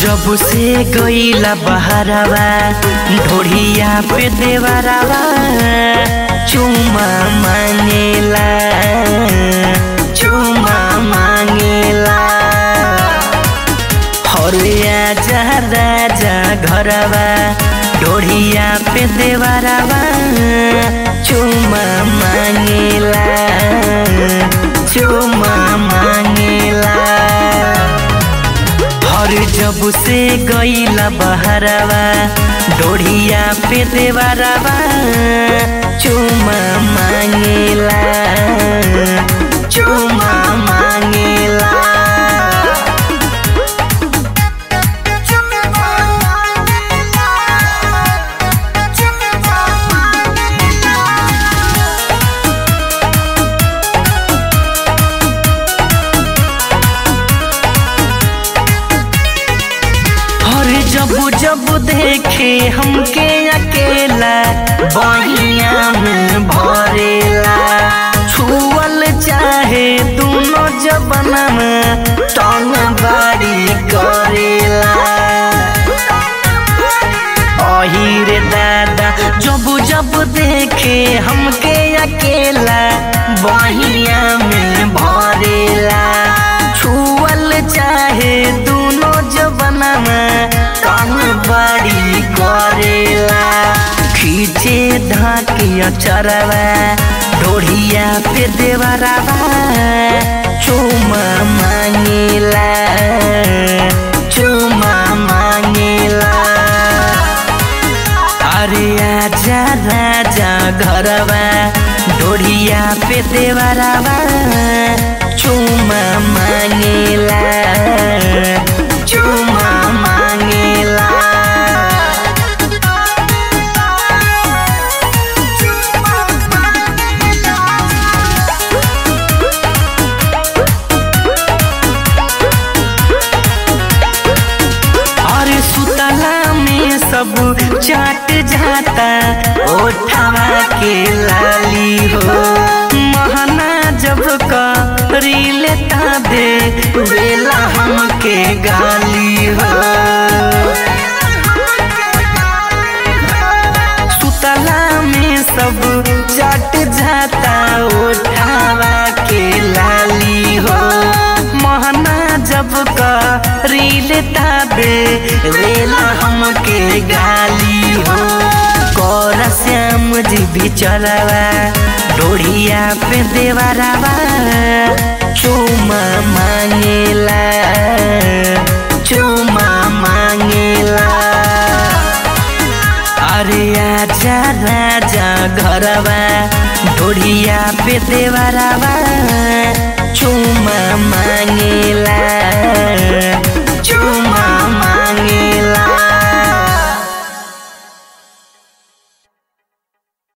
जब से गईला बहरवा ढोढ़िया पे देवरवा चुमा मांगेला चुमा मांगेला हरिया जा राजा घरवा ढोढ़िया पे देवरवा चुमा मांगेला चुमा मांगेला हर जब से गईला बहरवा डोढ़िया पे देवरवा चुमा मांगेला चुमा मांगेला हर जब जब देखे हमके अकेला बहिया में भरेला छुअल चाहे दोनों जबना में टंग बाड़ी करेला अही रे दादा जब जब देखे हमके अकेला बहिया में भरेला छुअल चाहे दोनों जबना में कान बड़ी करेला खींचे धाकिया चरवा ढोढ़िया पे देवरवा चुमा मांगेला चुमा मांगेला अरे आजा राजा घरवा ढोढ़िया पे देवरवा चुमा मांगेला चुमा मांगेला अरे सुतला में सब चाट जाता ओठवा के लाली हो महना जब करी लेता दे बेला हमके गाली हो सुतला में सब चाट जाता ओठवा के लाली हो महना जब करी लेता दे वेला हमके गाली हो कर श्याम जी बिचरवा डोढ़िया पे देवरवा चुमा मांगेला चुमा मांगेला अरे आजा राजा घरवा ढोढ़िया पे देवरवा